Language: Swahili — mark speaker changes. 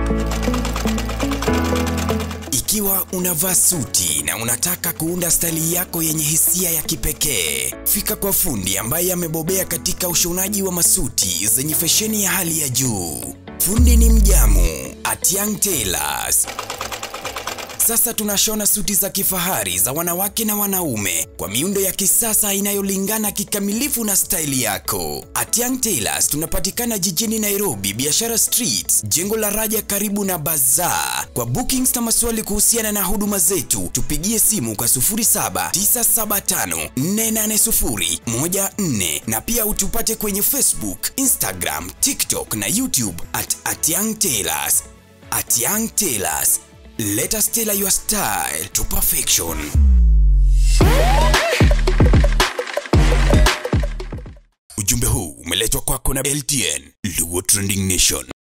Speaker 1: Ikiwa unavaa suti na unataka kuunda staili yako yenye hisia ya kipekee, fika kwa fundi ambaye amebobea katika ushonaji wa masuti zenye fesheni ya hali ya juu. Fundi ni Mjamu at Young Tailors. Sasa tunashona suti za kifahari za wanawake na wanaume kwa miundo ya kisasa inayolingana kikamilifu na staili yako. At Young Tailors tunapatikana jijini Nairobi, Biashara Street, jengo la Raja karibu na Bazaar. Kwa bookings na maswali kuhusiana na huduma zetu, tupigie simu kwa 0797480414 na pia utupate kwenye Facebook, Instagram, TikTok na YouTube at At Young Tailors. At Young Tailors. Let us tailor your style to perfection. Ujumbe huu umeletwa kwako na LTN, Luo Trending Nation.